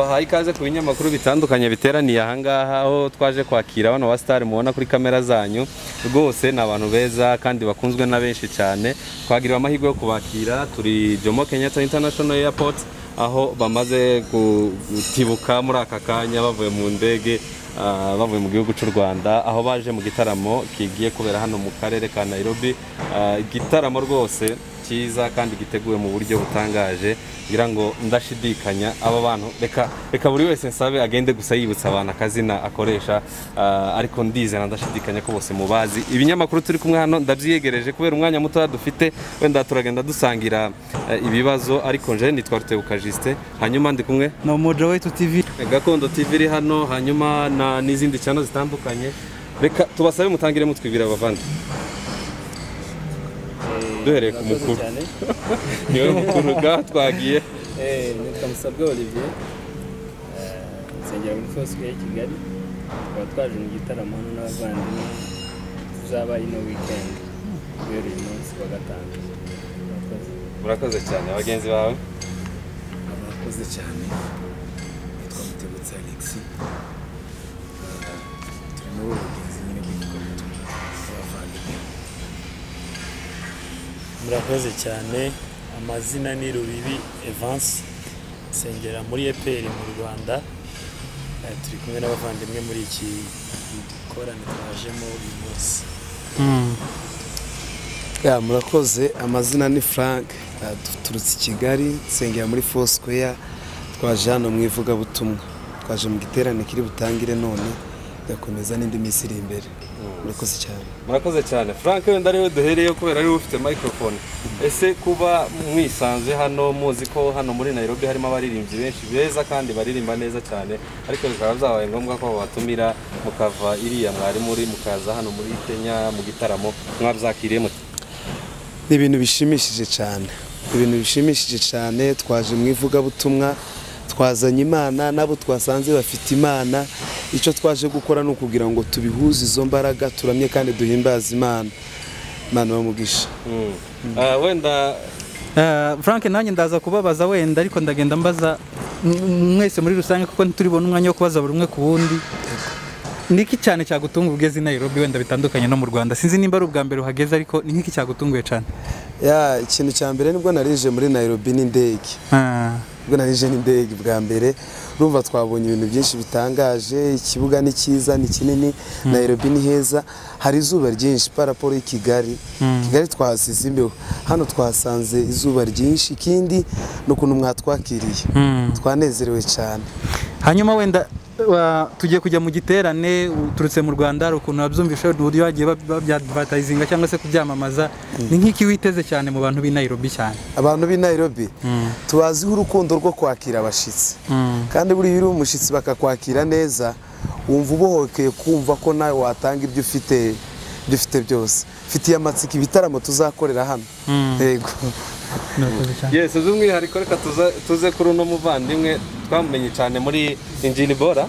bahaye ikaze ku binyamakuru bitandukanye biteraniye ahangaha aho twaje kwakira bano ba sitari mubona kuri kamera zanyu rwose ni abantu beza kandi bakunzwe na benshi cyane twagiriwe amahirwe yo kubakira turi Jomo Kenyatta International Airport aho bamaze gutibuka muri aka kanya bavuye mu ndege ah, bavuye mu gihugu cy'u Rwanda aho baje mu gitaramo kigiye kubera hano mu karere ka Nairobi Ah, igitaramo rwose cyiza kandi giteguwe mu buryo butangaje ngira ngo ndashidikanya aba bantu reka reka buri wese nsabe agende gusa yibutsa abantu akazina akoresha ah, ariko ndizera ndashidikanya ko bose mubazi ibinyamakuru turi kumwe hano ndabyiyegereje kubera umwanya mutoya dufite wenda turagenda dusangira eh, ibibazo ariko nje nitwa Rutebuka Justin hanyuma ndi kumwe na umoja wetu tv gakondo tv iri hano hanyuma na n'izindi cyano zitandukanye reka tubasabe mutangire mutwibira abavandi duhereye ku mukuru niwe mukuru ga twagiye nitwa musabwe olivier eh, nsengera muri fosibuku ya kigali tukaba twaje mu gitaramo hano n'abavandimwe tuzaba ino wikendi guhera uyu munsi wa gatanu Murakoze. murakoze cyane bagenzi bawe murakoze cyane nitwa mutebutse alexi turi muri ubu bugenzi nyine bw'igikorwa cy'abavandimwe murakoze cyane amazina ni rubibi evansi nsengera muri eperi mu rwanda Eh, turi kumwe n'abavandimwe muri iki dukorane twajemo uyu munsi ya murakoze amazina ni frank eh, duturutse i kigali nsengera muri fosquare twaje hano mu ivugabutumwa twaje mu giterane kiri butangire none gakomeza n'indi minsi iri imbere murakoze cyane murakoze cyane frank wenda ariwe duhereyeho kubera ariwe ufite microphone ese kuba mwisanze hano muzi ko hano muri nairobi harimo abaririmbyi benshi beza kandi baririmba neza cyane ariko bikaba byabaye ngombwa ko babatumira mukava iriya mwari muri mukaza hano muri kenya mu gitaramo mwabyakiriye mute ni ibintu bishimishije cyane ibintu bishimishije cyane twaje mu ivugabutumwa twazanye imana n'abo twasanze bafite imana icyo twaje gukora ni ukugira ngo tubihuze izo mbaraga turamye kandi duhimbaze imana imana bamugisha Mm. Ah, wenda Eh, frank nanjye ndaza kubabaza wenda ariko ndagenda mbaza m- mwese muri rusange kuko ntituribona umwanya wo kubaza buri umwe ku wundi niki cyane cyagutunga ugeze i nairobi wenda bitandukanye no mu rwanda sinzi nimba ari ubwa mbere uhageze ariko ni nk'iki cyagutunguye cyane ya ikintu cya mbere nibwo narije muri nairobi n'indege Ah, ubwo narije n'indege bwa mbere urumva twabonye ibintu byinshi bitangaje ikibuga ni cyiza ni kinini nairobi ni heza hari izuba ryinshi paraporo y'i kigali kigali twahasize imbeho hano twahasanze izuba ryinshi ikindi ni ukuntu mwatwakiriye mm. twanezerewe cyane hanyuma wenda wa- tugiye kujya mu giterane uturutse mu rwanda hari ukuntu wabyumvisha wenda uburyo bagiye bab- babyadvatayizinga cyangwa se kubyamamaza ni nk'iki witeze cyane mu bantu b'i nairobi cyane abantu b'i nairobi tubaziho urukundo rwo kwakira abashyitsi kandi buriya iyo uri umushyitsi bakakwakira neza wumva ubohokeye kumva ko nawe watanga ibyo ufite ibyo ufite byose mfitiye amatsiko ibitaramo tuzakorera hano yego Murakoze cyane. yes by'umwihariko reka tuze- tuze kuri uno muvandimwe twamumenye cyane muri injini bora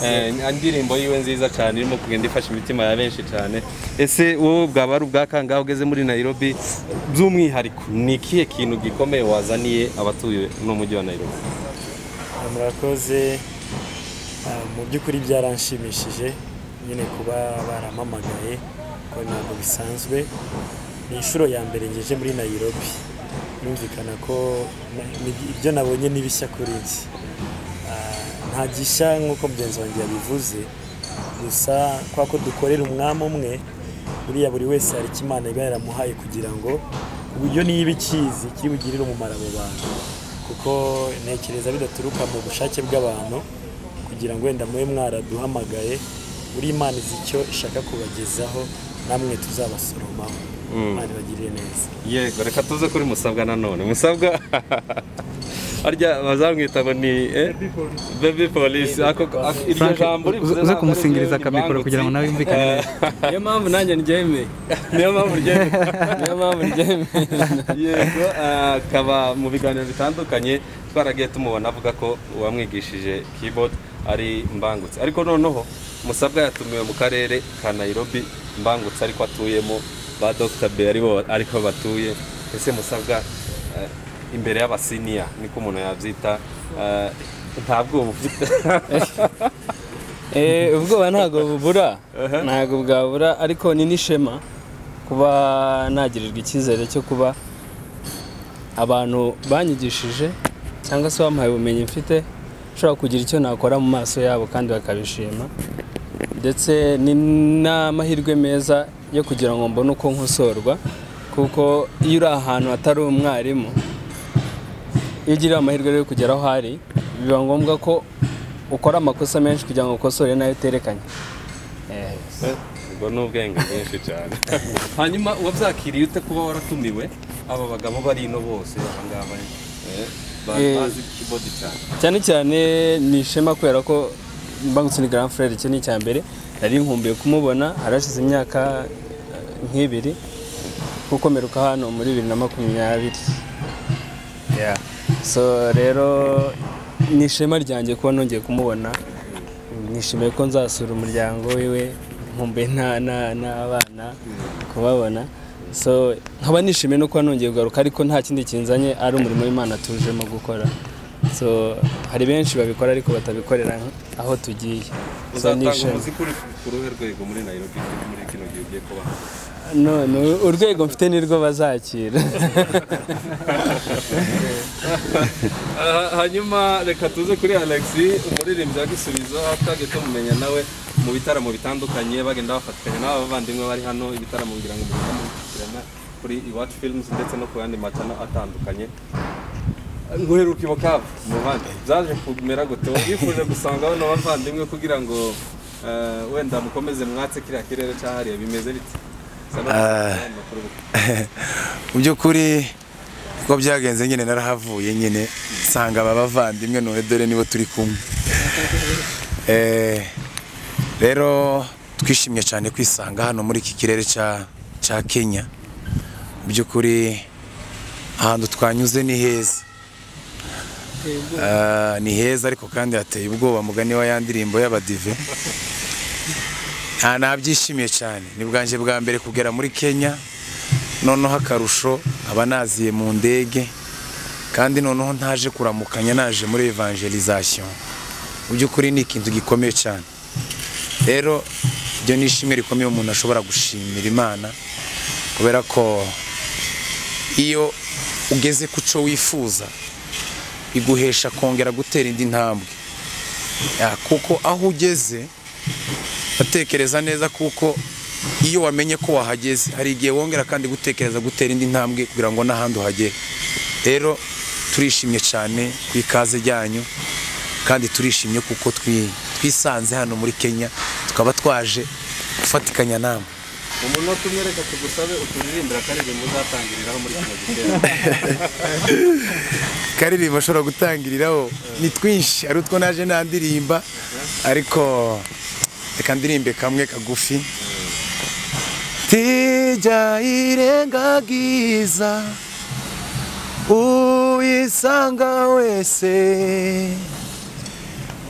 Eh, indirimbo yiwe nziza cyane irimo kugenda ifasha imitima ya benshi cyane ese wowe bwaba ari ubwa kangahe ugeze muri nairobi by'umwihariko ni ikihe kintu gikomeye wazaniye abatuye uno mujyi wa nairobi Ah, murakoze Ah, mu by'ukuri byaranshimishije nyine kuba barampamagaye ko ntabwo bisanzwe ni inshuro ya mbere ngeje muri nairobi birumvikana ko na- ni- ibyo nabonye ni bishya kuri njye Ah, nta gishya nk'uko mugenzi wanjye yabivuze gusa kwa ko dukorera umwami umwe buriya buri wese hari icyo imana iba yaramuhaye ikibaye kugira ngo uburyo niba ikizi kiri bugirire umumaro abo bantu kuko ntekereza bidaturuka mu bushake bw'abantu kugira ngo wenda mube mwaraduhamagaye buri imana izi icyo ishaka kubagezaho namwe tuzabasoromaho imana ibagirire neza yego reka tuze kuri musabwa nanone musabwa harya bazamwita ngo ni eh? baby police ako ako- iryo Frank, jambo uze- rivuze uze ntabwo kumusingiriza ari ryo akamikoro kugira ngo nawe yumvikane Eh, niyo mpamvu nanjye ryemeye niyo mpamvu ryemeye niyo mpamvu ryemeye yego ah, akaba mu biganiro bitandukanye twaragiye tumubona avuga ko uwamwigishije keyboard ari mbangutse ariko noneho musabwa yatumiwe mu karere ka nairobi mbangutse ariko atuyemo ba dr b aribo ariko batuye ese musabwa eh, imbere y'abasiniya niko umuntu yabyita eh, nta bwoba ufite Eh, ubwoba ntabwo bubura ntabwo bwabura ariko ni n'ishema kuba nagirirwa icyizere cyo kuba abantu banyigishije cyangwa se bampaye ubumenyi mfite nshobora kugira icyo nakora mu maso yabo kandi bakabishima ndetse ni n'amahirwe meza yo kugira ngo mbone uko nkosorwa kuko iyo uri ahantu hatari umwarimu iyo ugiriye amahirwe rero yo kugera aho ari biba ngombwa ko ukora amakosa menshi kugira ngo ukosore nayo uterekanye Eh, ubwo ni ubwenge bwinshi cyane hanyuma wabyakiriye ute kuba waratumiwe aba bagabo bari ino bose aba ngaba eh, ba- Eh. bazi kibodi cyane cyane cyane ni ishema kubera ko mbangutse ni Grand Frère icyo ni icya mbere nari nkumbuye kumubona harashize imyaka eh, nk'ibiri kuko mperuka hano muri bibiri na makumyabiri Yeah. so rero ni ishema ryanjye kuba nongeye kumubona nishimiye ko nzasura umuryango wiwe nkumbuye na- na- n'abana kubabona so nkaba nishimiye no kuba nongeye kugaruka ariko nta kindi kinzanye ari umurimo w'imana tujemo gukora so hari benshi babikora ariko batabikorera aho tugiye so ni uzatanga ishema umuziki uri ku- ku ruhe rwego muri Nairobi muri kino gihe ugiye kuba none urwego mfite nirwo bazakira hanyuma reka tuze kuri alex umuririmbyi wa gisubizo twajya tumumenya nawe mu bitaramo bitandukanye bagenda bafatikanya n'abavandimwe bari hano ibitaramo ngira ngo muze mukurikirana kuri iwacu films ndetse no ku yandi macana atandukanye nguheruka ibukavu muvandi byaje kumera gute wabifuje gusanga bano bavandimwe kugira ngo eh, wenda mukomeze mwatse kiriya kirere cyahariye bimeze bite Bisa n'aho mufite amakuru gusa. mu by'ukuri uko byagenze nyine narahavuye nyine nsanga aba bavandimwe none dore nibo turi kumwe Eh, rero twishimye cyane kwisanga hano muri iki kirere cya cya kenya mu by'ukuri ahantu twanyuze ni heza Ah, ni heza ariko kandi hateye ubwoba mugani wa ya ndirimbo y'abadive nta nabyishimiye cyane ni bwanjye bwa mbere kugera muri kenya noneho akarusho aba naziye mu ndege kandi noneho ntaje kuramukanya naje muri evangelization mu by'ukuri ni ikintu gikomeye cyane rero ibyo ni ishimwe rikomeye umuntu ashobora gushimira imana kubera ko iyo ugeze ku cyo wifuza iguhesha kongera gutera indi ntambwe Ya, kuko aho ugeze batekereza neza kuko iyo wamenye ko wahageze hari igihe wongera kandi gutekereza gutera indi ntambwe kugira ngo n'ahandi uhagere rero turishimye cyane ku ikaze ryanyu kandi turishimye kuko twi- twisanze hano muri kenya tukaba twaje gufatikanya namwe umunota umwe reka tugusabe uturirimbira akaririmbo uzatangiriraho muri kino giterane karirimbo ashobora gutangiriraho ni twinshi ari utwo naje nandirimba ariko reka ndirimbe kamwe kagufi tijya irengagiza uyisanga wese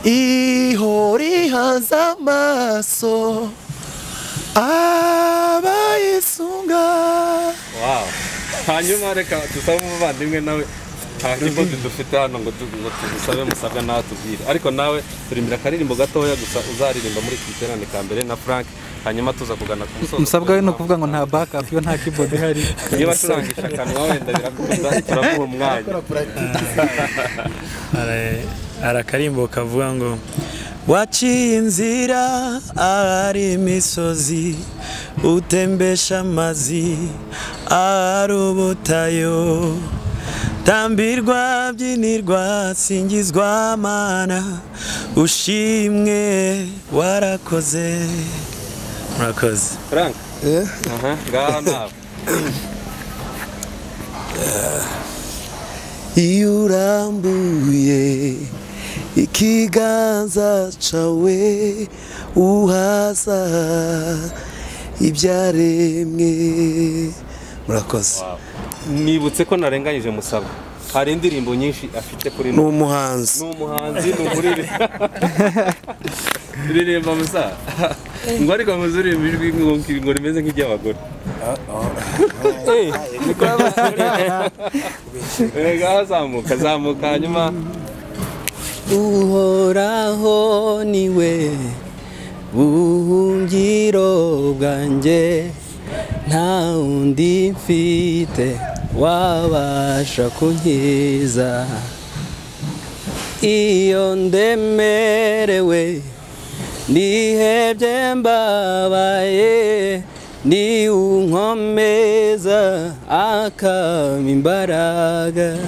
ihorihaza amaso abayisunga Wow. hanyuma reka dusabe umuvandimwe nawe nta kibazo dufite hano ngo tu- ngo tugusabe musabwa nawe tubwire ariko nawe turimbira akaririmbo gatoya gusa uzaririmba muri iki giterane ka mbere na frank hanyuma tuza kugana ku musozo musabwa we ni ukuvuga ngo nta backup yo nta keyboard ihari niba acurangisha akanwa wenda birakunda turamuha umwanya hari akarimbo kavuga ngo waciye inzira ahari imisozi utembesha amazi ahari ubutayo tambirwa byinirwa singizwa mana ushimwe warakoze murakoze frank Eh? aha ngaha nawe iyo urambuye ikiganza cawe uhaza ibyaremwe murakoze nibutse ko narenganyije musabwa hari indirimbo nyinshi afite kuri ni no umuhanzi ni umuhanzi ni umuriri ririmba musa ngo ariko muzuririmba ijwi ngo ngo rimeze nk'iry'abagore Eh, niko abagore. Eh, ngaho zamuka zamuka hanyuma uhoraho niwe buhungiro bwanjye nta wundi mfite wabasha kunkiza iyo ndemerewe ndihebye mbabaye ni unkomeza akaba imbaraga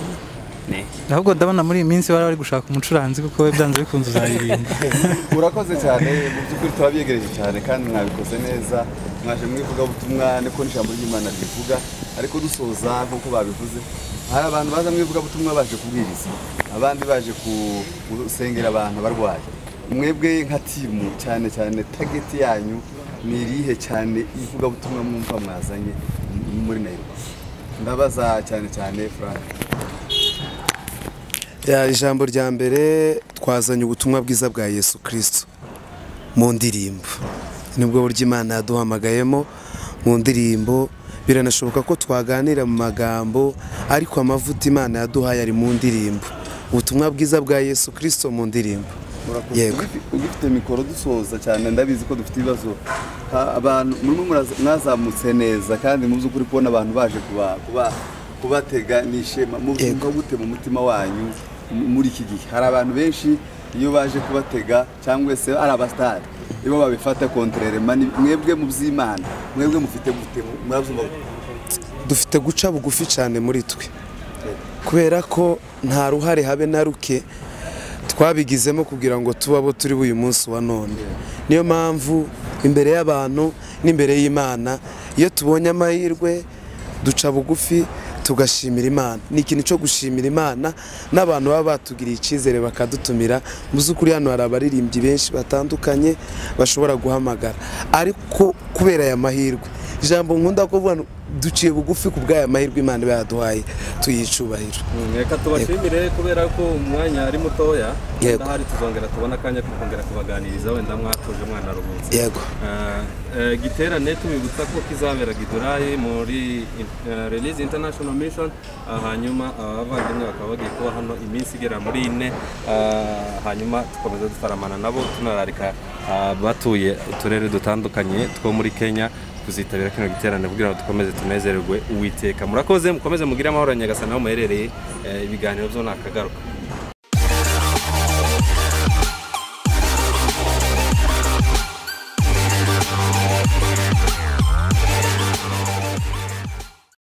ahubwo ndabona muri iyi minsi wari wari gushaka umucuranzi kuko we byanze bikunze uzaririmba urakoze cyane mu by'ukuri turabyegereje cyane kandi mwabikoze neza mwaje mu ivugabutumwa niko n'ijambo ry'imana ribivuga ariko dusoza nk'uko babivuze hari abantu baza mu ivugabutumwa baje kubwiriza abandi baje gusengera abantu barwaye mwebwe nka timu cyane cyane tageti yanyu ni irihe cyane ivugabutumwa mwumva mwazanye muri nairobi ndabaza cyane cyane frank Ya, ijambo rya mbere twazanye ubutumwa bwiza bwa yesu kirisito mu ndirimbo nibwo buryo imana yaduhamagayemo mu ndirimbo biranashoboka ko twaganira mu magambo ariko amavuta imana yaduhaye ari mu ndirimbo ubutumwa bwiza bwa yesu kirisito mu ndirimbo murakoze Yego. Ugifi- ugifite mikoro dusoza cyane ndabizi ko dufite ibibazo Ha- abantu murimo muraza- mwazamutse neza kandi mu by'ukuri kubona abantu baje kuba kuba- kubatega ni ishema mubyumva gute mu mutima wanyu mu- muri iki gihe hari abantu benshi iyo baje kubatega cyangwa se ari abasitari iyo babifata konterere mani mwebwe mu by'imana mwebwe mufite gute murabyumva gute? dufite guca bugufi cyane muri twe kubera ko nta ruhare habe na ruke twabigizemo kugira ngo tube abo turi b'uyu munsi wa none niyo mpamvu imbere y'abantu n'imbere y'imana iyo tubonye amahirwe duca bugufi tugashimira imana ni ikintu cyo gushimira imana n'abantu baba batugiriye icyizere bakadutumira mu by'ukuri hano hari abaririmbyi benshi batandukanye bashobora guhamagara ariko kubera aya mahirwe ijambo nkunda kuvuga ni duciye bugufi ku bw'aya mahirwe imana iba yaduhaye tuyicubahira reka tubashimire kubera ko umwanya ari mutoya Yego. ndahari tuzongera tubona akanya ko kongera kubaganiriza wenda mwatuje mwana ruhutse yego Eh, eh, giterane tubibutsa ko kizabera gidurayi muri eh, release international mission ah, hanyuma abavandimwe bakaba bagiye kuba hano iminsi igera muri ine ah, hanyuma dukomeza dutaramana nabo tunararika ah, batuye uturere dutandukanye two muri kenya kuzitabira kino giterane kugira ngo dukomeze tunezererwe uwiteka murakoze mukomeze mugire amahoro ya nyagasani aho muherereye eh, ibiganiro byo ntakagaruka